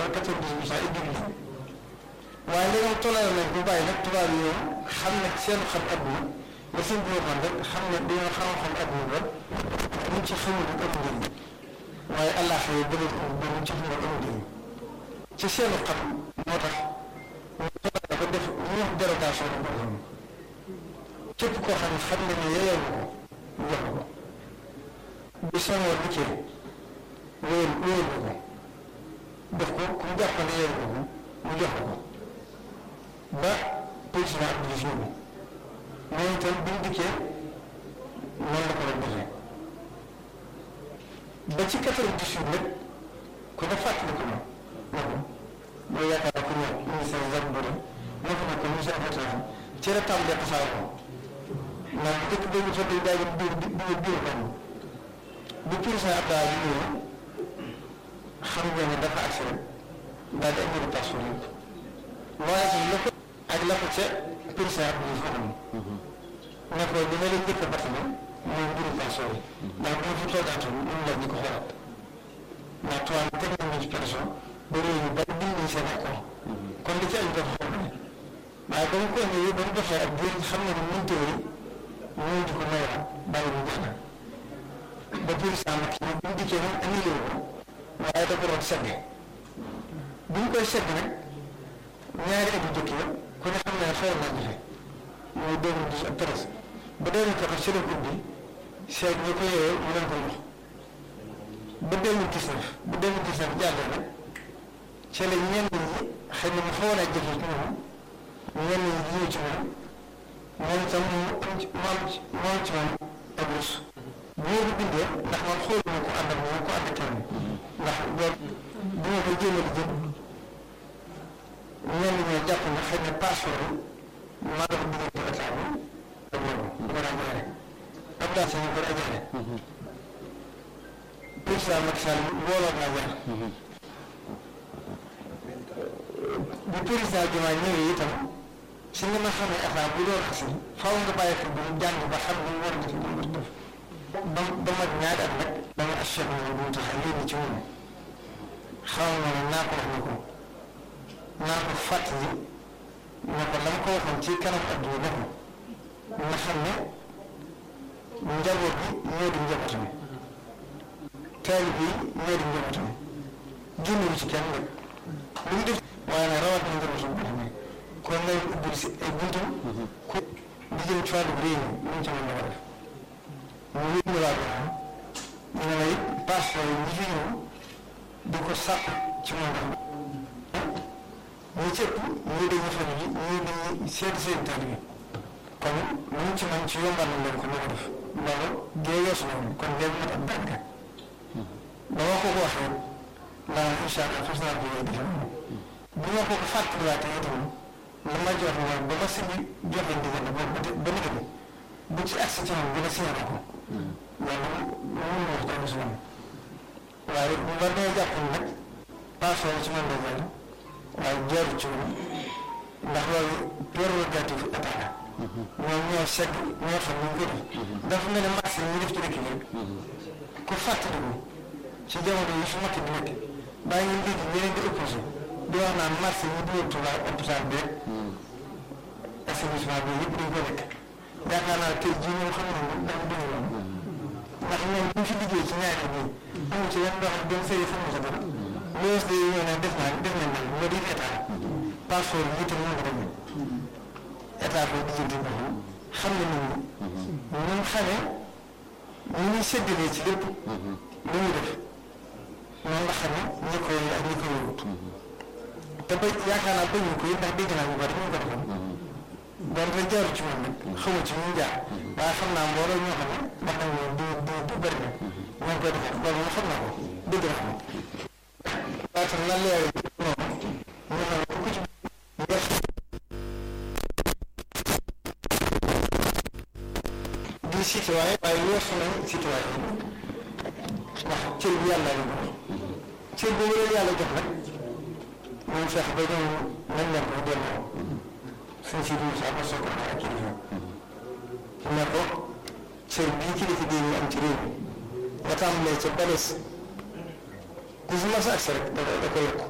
quatre-vingt-dix pour cent ay jullit lañ waaye léegi toléré nañ bu bàyyi nag tubaab yi ñoom xam ne seen xam adduna la seen bi waxoon rek xam ne dañoo xam xam adduna ba luñ ci xamul rek amul njëriñ waaye allah xëy bëgg ko ba luñ ci xamul amul njëriñ ci seenu xam moo tax ba def ñu wax dérogation bu ko képp koo xam ne xam ne ne yeyoo ko mu jox ko bu Senghor dikkee wóor wóor ko def ko ku mu jàpp ne yeyoo ko mu jox ko ba président Abdou Diouf ñëw moom itam bi mu dikkee noonu la ko doon defee ba ci quatre-vingt-dix-huit nag ku ne fàttali ko moom moom mooy yaakaar ku ñëw ministère Jacques Bory moo fa nekk ministère affaires ci la tàmbalee tasaare ko ndax dëkk boobu fa day daal di di di biir kan bu président Abdoulaye bi ñëwee xam nga ne dafa agsi rek daal di am invitation yëpp waaye tam la ko ak la ko ca président bi ñu xam ne ko li ma leen njëkk a batale mooy mbiru pension yi ndax bu fi toogaatoon ñun la ñu ko xoolaat ndax tubaab teg nañu ci pension ba réew mi bari bind nañ seen accord kon li ci ay dafa xool ne waaye ba mu ko indee ba mu doxee ak biir xam ne ne mënut a ñëw di ko mayaat bàyyi mu jeex na ba président nag ñu bu mu dikkee moom annulé ko waaye da ko doon sedd bu ñu koy sedd nag ñaari at yu jëkk ya ku ne xam ne xew naa jafe mooy deux mille dix ak treize ba deux mille quatorze ci la ko ubbi seet ñu ko yooyee mu leen koy jox ba deux mille dix neuf ba deux mille dix neuf jàllee nag ci la ñenn ñi xëy na mu xawoon a jafe ci moom ñenn ñi ñëw ci moom moom itam mu am ci mu am ci mu am ci moom ak rus bu ma ko bindee ndax man xooluma ko ànd ak moom ko ànd ak kenn ndax loolu bu ma ko jéem a di jëm ñenn ñoo jàpp ne xëy na passeport bi maa dox diggante état bi ak loolu bu ko daan jaare ab daa ñu ko ajaare président Macky Sall mbooloo naa jaar bu président Diomaye ñëwee itam si nga ma xamee état bu doon xasi faaw nga bàyyi ko bu mu jàng ba xam ne war nga ci lu mu def ba ba mag ñaari at nag dama achète moom bu mu tax léegi ci moom xaw ma ne naa ko wax ne ko naa ko fàttali ne ko la ma ko waxoon ci kanam adduna def na nga xam ne njaboot bi ñoo di njabootam taalib yi ñoo di njabootam génnewu ci kenn nag lu mu def waaye nag rawat na njabootam boo xam ne kon ngay ubbil si ay buntam ku di jëm ci wàllu réew mi lu mu ci mën na ko def mu wér ñu waa xam ñu ne it passeport yi ñi fi ñëw di ko sàpp ci moom ndax ñi ci ëpp ñii dañuy fan yi ñii dañuy seet seen taalibe kon lu mu ci mën ci yombal na leen ko na ko def loolu gée weesu na woon kon léegi mat ab dànka ba ma ko ko waxee laa incha allah fas naa ko yooyu defe bu ma ko ko fàttaliwaatee itam la ma jox mooy ba ma si joxe ndigal ba ba nit bi bu ci agsi ci moom dina signé ko loolu mënu ma wax dara si moom waaye bu ma nee jàpp nag passeport ci man la jàll waaye jaarul ci moom ndax loolu prérogative état la ñoom ñoo segg ñoo xam ñu ko def dafa mel ne marché ñu def ci dëkk bi ku fàttaliku ci jamono yi fi makk di nekk bàyyi ñu dégg ñeneen di opposé di wax naan marché yi dugal Tuuba hôpital bi assainissement bi yëpp dañ ko nekk yaakaar naa tey jii ñoom xam nañ dafa dund loolu ndax ñoom bu ñu fi liggéey ci ñaari bi amu ci yenn ndox dem sëy xam nga sa dara loolu de ñëw ne def naa def nañ nag nga di état passeport yi itam moo ko demee état ko di jënd ndox xam ne nit ñi ñun xamee ñu ñuy séddalee ci lépp lu ñu def noonu la xamee ñi koy ak ñi koy wut te ba yaakaar naa bañu ko ndax dégg naa ñu bari ñu ko defoon donc la jaaru ci moom nag xamu ci ñu jaar waaye xam naa mbooloo ñoo xam ne wax nañ moom du du du bëri na ñoo koy defar loolu moom xam naa ko dégg naa ko waaye tam na leer noonu ñu xam ne ku ci def di citoyen waaye weesu nañ citoyen ndax cër bi yàlla la jox cër boobu la yàlla jox nag moom fex ba ñoom nañ leen ko delloo suñ si dugub sax ba soog a ak kilifa ne ko cër bii kilifa bii ñu am ci réew mi nga tàmbalee ca bales ku si mas a agsi rek da da ko yokk